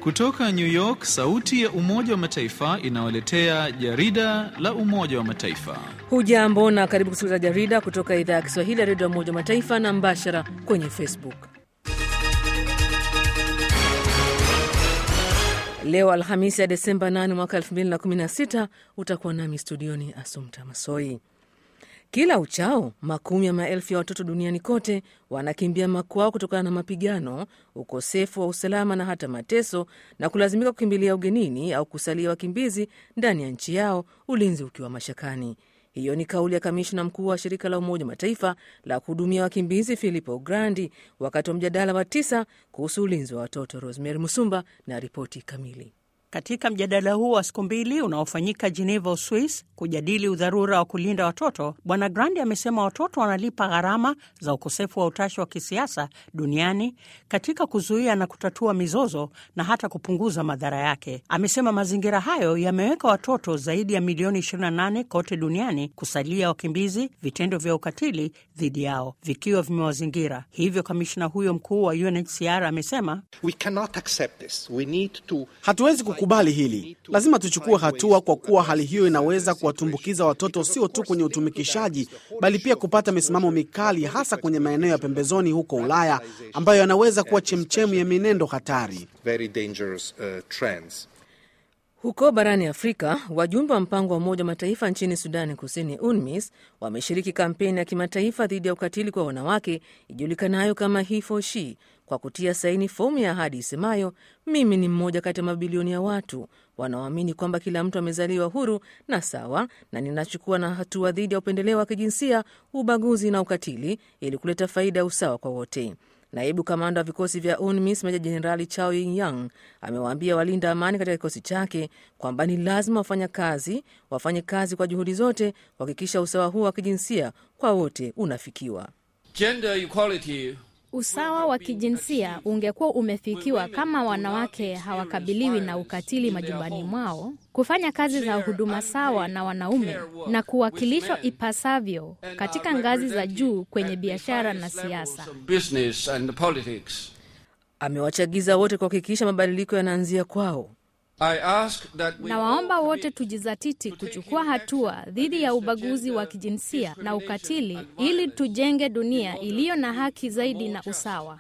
Kutoka New York, sauti ya Umoja wa Mataifa inawaletea jarida la Umoja wa Mataifa. Hujambo na karibu kusikiliza jarida kutoka idhaa ya Kiswahili ya redio ya Umoja wa Mataifa na mbashara kwenye Facebook. Leo Alhamisi ya Desemba 8 mwaka 2016 utakuwa nami studioni Asumta Masoi. Kila uchao makumi ya maelfu ya watoto duniani kote wanakimbia makwao kutokana na mapigano, ukosefu wa usalama na hata mateso, na kulazimika kukimbilia ugenini au kusalia wakimbizi ndani ya nchi yao, ulinzi ukiwa mashakani. Hiyo ni kauli ya kamishna mkuu wa shirika la Umoja Mataifa la kuhudumia wakimbizi Filippo Grandi wakati wa mjadala wa tisa kuhusu ulinzi wa watoto. Rosemary Musumba na ripoti kamili. Katika mjadala huu wa siku mbili unaofanyika Geneva, Uswis, kujadili udharura wa kulinda watoto, Bwana Grandi amesema watoto wanalipa gharama za ukosefu wa utashi wa kisiasa duniani katika kuzuia na kutatua mizozo na hata kupunguza madhara yake. Amesema mazingira hayo yameweka watoto zaidi ya milioni 28 kote duniani kusalia wakimbizi, vitendo vya ukatili dhidi yao vikiwa vimewazingira. Hivyo kamishna huyo mkuu wa UNHCR amesema to... hatuwezi kubali hili, lazima tuchukue hatua, kwa kuwa hali hiyo inaweza kuwatumbukiza watoto sio tu kwenye utumikishaji, bali pia kupata misimamo mikali, hasa kwenye maeneo ya pembezoni huko Ulaya, ambayo yanaweza kuwa chemchemu ya minendo hatari. Huko barani Afrika, wajumbe wa mpango wa Umoja wa Mataifa nchini Sudani Kusini, UNMISS, wameshiriki kampeni ya kimataifa dhidi ya ukatili kwa wanawake ijulikanayo kama He for She kwa kutia saini fomu ya ahadi isemayo, mimi ni mmoja kati ya mabilioni ya watu wanaoamini kwamba kila mtu amezaliwa huru na sawa, na ninachukua na hatua dhidi ya upendeleo wa kijinsia, ubaguzi na ukatili ili kuleta faida ya usawa kwa wote. Naibu kamanda wa vikosi vya UNMISS Meja Jenerali Chao Yang amewaambia walinda amani katika kikosi chake kwamba ni lazima wafanya kazi wafanye kazi kwa juhudi zote kuhakikisha usawa huo wa kijinsia kwa wote unafikiwa. Gender equality Usawa wa kijinsia ungekuwa umefikiwa kama wanawake hawakabiliwi na ukatili majumbani mwao, kufanya kazi za huduma sawa na wanaume na kuwakilishwa ipasavyo katika ngazi za juu kwenye biashara na siasa. Amewachagiza wote kuhakikisha mabadiliko yanaanzia kwao. Nawaomba wote tujizatiti kuchukua hatua dhidi ya ubaguzi wa kijinsia na ukatili ili tujenge dunia iliyo na haki zaidi na usawa.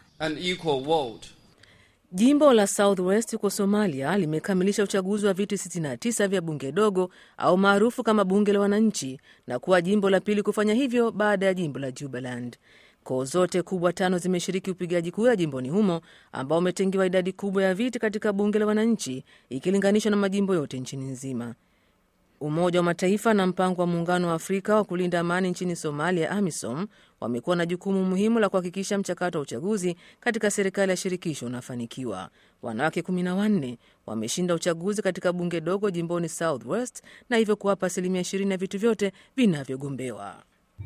Jimbo la Southwest huko Somalia limekamilisha uchaguzi wa viti 69 vya bunge dogo au maarufu kama bunge la wananchi na kuwa jimbo la pili kufanya hivyo baada ya jimbo la Jubaland. Koo zote kubwa tano zimeshiriki upigaji kura jimboni humo ambao umetengewa idadi kubwa ya viti katika bunge la wananchi ikilinganishwa na majimbo yote nchini nzima. Umoja wa Mataifa na mpango wa Muungano wa Afrika wa kulinda amani nchini Somalia, AMISOM, wamekuwa na jukumu muhimu la kuhakikisha mchakato wa uchaguzi katika serikali ya shirikisho unafanikiwa. Wanawake kumi na wanne wameshinda uchaguzi katika bunge dogo jimboni Southwest na hivyo kuwapa asilimia ishirini ya vitu vyote vinavyogombewa.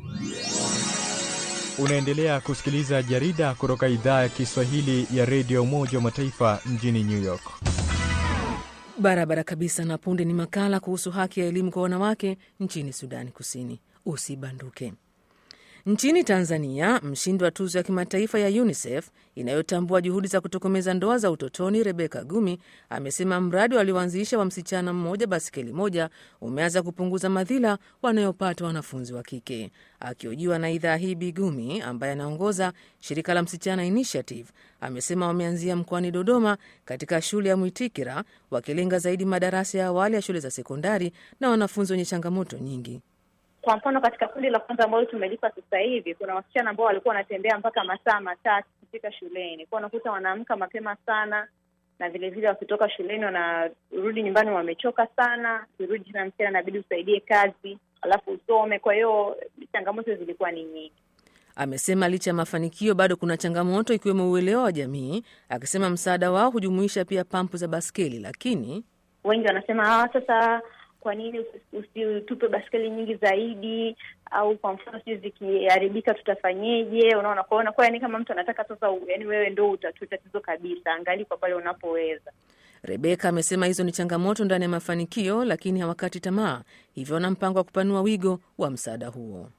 Unaendelea kusikiliza jarida kutoka idhaa ya Kiswahili ya redio Umoja wa Mataifa mjini New York. Barabara kabisa. Na punde ni makala kuhusu haki ya elimu kwa wanawake nchini Sudani Kusini. Usibanduke. Nchini Tanzania, mshindi wa tuzo ya kimataifa ya UNICEF inayotambua juhudi za kutokomeza ndoa za utotoni, Rebeka Gumi amesema mradi walioanzisha wa msichana mmoja basikeli moja umeanza kupunguza madhila wanayopata wanafunzi wa kike. Akihojiwa na idhaa hii, Bi Gumi ambaye anaongoza shirika la Msichana Initiative amesema wameanzia mkoani Dodoma katika shule ya Mwitikira, wakilenga zaidi madarasa ya awali ya shule za sekondari na wanafunzi wenye changamoto nyingi. Kwa mfano katika kundi la kwanza ambalo tumelipa sasa hivi, kuna wasichana ambao walikuwa wanatembea mpaka masaa matatu kufika shuleni, kwa unakuta wanaamka mapema sana, na vile vile wakitoka shuleni wanarudi nyumbani wamechoka sana. Ukirudi tena msichana, inabidi usaidie kazi alafu usome. Kwa hiyo changamoto zilikuwa ni nyingi. Amesema licha ya mafanikio bado kuna changamoto ikiwemo uelewa wa jamii, akisema msaada wao hujumuisha pia pampu za baskeli, lakini wengi wanasema ah, sasa kwa nini usitupe baskeli nyingi zaidi, au kwa mfano sijui zikiharibika tutafanyeje? Unaona, kwaona kwa yani kama mtu anataka sasa, yani wewe ndo utatue tatizo kabisa, angali kwa pale unapoweza. Rebeka amesema hizo ni changamoto ndani ya mafanikio, lakini hawakati tamaa, hivyo wana mpango wa kupanua wigo wa msaada huo.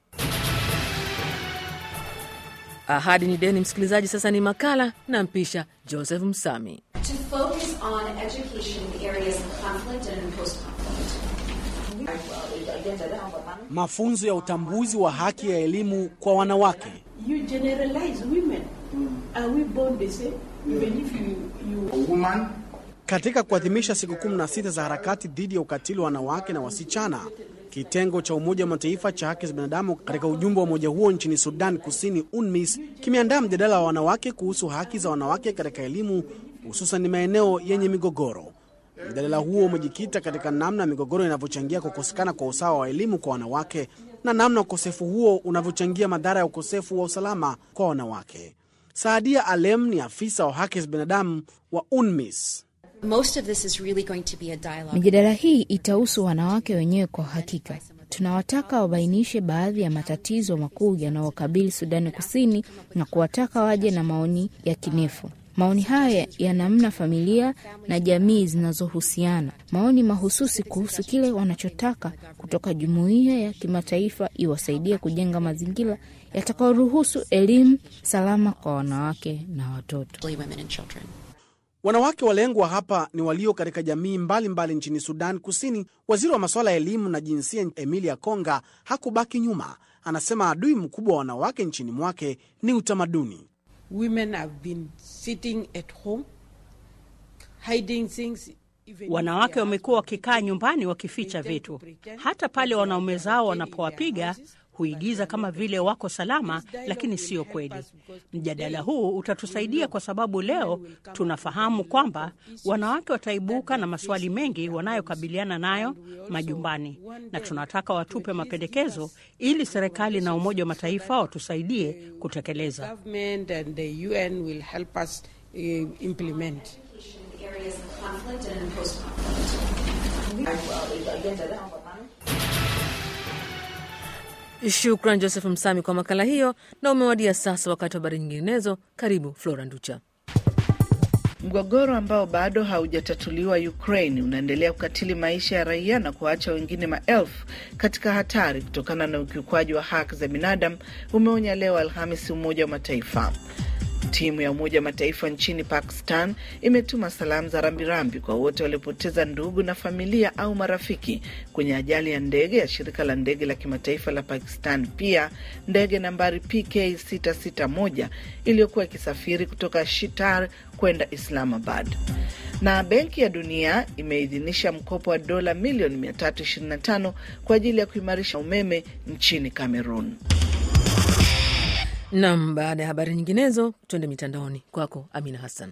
Ahadi ni deni, msikilizaji. Sasa ni makala na mpisha Joseph Msami. on education in the areas of conflict and post-conflict. Mafunzo ya utambuzi wa haki ya elimu kwa wanawake. You generalize women. Are we born the same? Even if you, you... A woman Katika kuadhimisha siku 16 za harakati dhidi ya ukatili wa wanawake na wasichana, kitengo cha Umoja wa Mataifa cha haki za binadamu katika ujumbe wa umoja huo nchini Sudan Kusini, UNMISS, kimeandaa mjadala wa wanawake kuhusu haki za wanawake katika elimu, hususan maeneo yenye migogoro. Mjadala huo umejikita katika namna migogoro inavyochangia kukosekana kwa usawa wa elimu kwa wanawake na namna ukosefu huo unavyochangia madhara ya ukosefu wa usalama kwa wanawake. Saadia Alem ni afisa wa haki za binadamu wa UNMISS. Most of this is really going to be a dialogue. Mijadala hii itahusu wanawake wenyewe kwa hakika. Tunawataka wabainishe baadhi ya matatizo makuu yanayokabili Sudani Kusini na kuwataka waje na maoni ya kinefu. Maoni haya ya namna familia na jamii zinazohusiana, maoni mahususi kuhusu kile wanachotaka kutoka jumuiya ya kimataifa iwasaidie kujenga mazingira yatakayoruhusu elimu salama kwa wanawake na watoto. Wanawake walengwa hapa ni walio katika jamii mbalimbali mbali nchini Sudan Kusini. Waziri wa masuala ya elimu na jinsia Emilia Konga hakubaki nyuma. Anasema adui mkubwa wa wanawake nchini mwake ni utamaduni. Women have been sitting at home, hiding things. Wanawake wamekuwa wakikaa nyumbani wakificha vitu, hata pale wanaume zao wanapowapiga huigiza kama vile wako salama, lakini sio kweli. Mjadala huu utatusaidia kwa sababu leo tunafahamu kwamba wanawake wataibuka na maswali mengi wanayokabiliana nayo majumbani, na tunataka watupe mapendekezo ili serikali na Umoja wa Mataifa watusaidie kutekeleza. Shukran Joseph Msami kwa makala hiyo, na umewadia sasa wakati wa habari nyinginezo. Karibu Flora Nducha. Mgogoro ambao bado haujatatuliwa Ukraine unaendelea kukatili maisha ya raia na kuacha wengine maelfu katika hatari kutokana na ukiukwaji wa haki za binadamu, umeonya leo Alhamisi Umoja wa Mataifa. Timu ya Umoja wa Mataifa nchini Pakistan imetuma salamu za rambirambi kwa wote waliopoteza ndugu na familia au marafiki kwenye ajali ya ndege ya shirika la ndege la kimataifa la Pakistan. Pia ndege nambari PK 661 iliyokuwa ikisafiri kutoka Shitar kwenda Islamabad. Na Benki ya Dunia imeidhinisha mkopo wa dola milioni 325 kwa ajili ya kuimarisha umeme nchini Cameroon. Nam, baada ya habari nyinginezo, twende mitandaoni kwako Amina Hassan.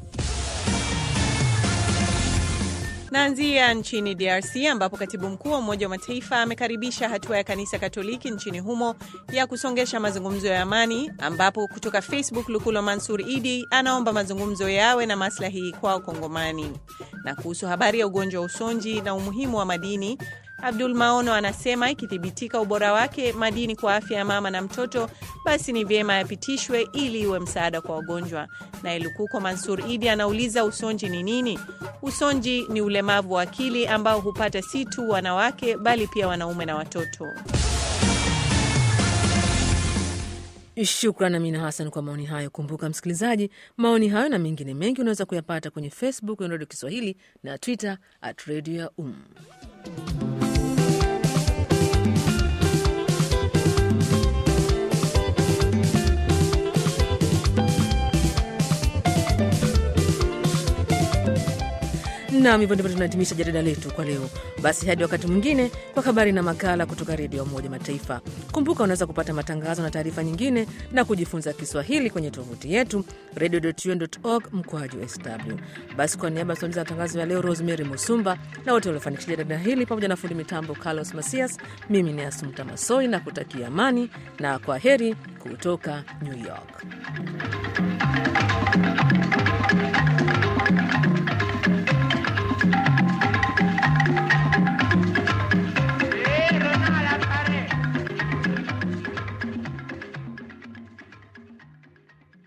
Naanzia nchini DRC ambapo katibu mkuu wa Umoja wa Mataifa amekaribisha hatua ya kanisa Katoliki nchini humo ya kusongesha mazungumzo ya amani, ambapo kutoka Facebook Lukulo Mansur Idi anaomba mazungumzo yawe na maslahi kwao Kongomani. Na kuhusu habari ya ugonjwa wa usonji na umuhimu wa madini Abdul Maono anasema ikithibitika ubora wake madini kwa afya ya mama na mtoto, basi ni vyema yapitishwe ili iwe msaada kwa wagonjwa. Naye Lukuko Mansur Idi anauliza usonji ni nini? Usonji ni ulemavu wa akili ambao hupata si tu wanawake bali pia wanaume na watoto. Shukran Amina Hassan kwa maoni hayo. Kumbuka msikilizaji, maoni hayo na mengine mengi unaweza kuyapata kwenye Facebook ya Radio Kiswahili na Twitter at Radio ya Um. Nam, hivyo ndivyo tunahitimisha jarida letu kwa leo. Basi hadi wakati mwingine kwa habari na makala kutoka redio ya Umoja Mataifa. Kumbuka unaweza kupata matangazo na taarifa nyingine na kujifunza Kiswahili kwenye tovuti yetu radio.un.org mkoaji sw. Basi kwa niaba ya msimamizi wa matangazo ya leo Rosemary Musumba na wote waliofanikisha jarida hili pamoja na fundi mitambo Carlos Masias, mimi ni Asumta Masoi na kutakia amani na kwa heri kutoka New York.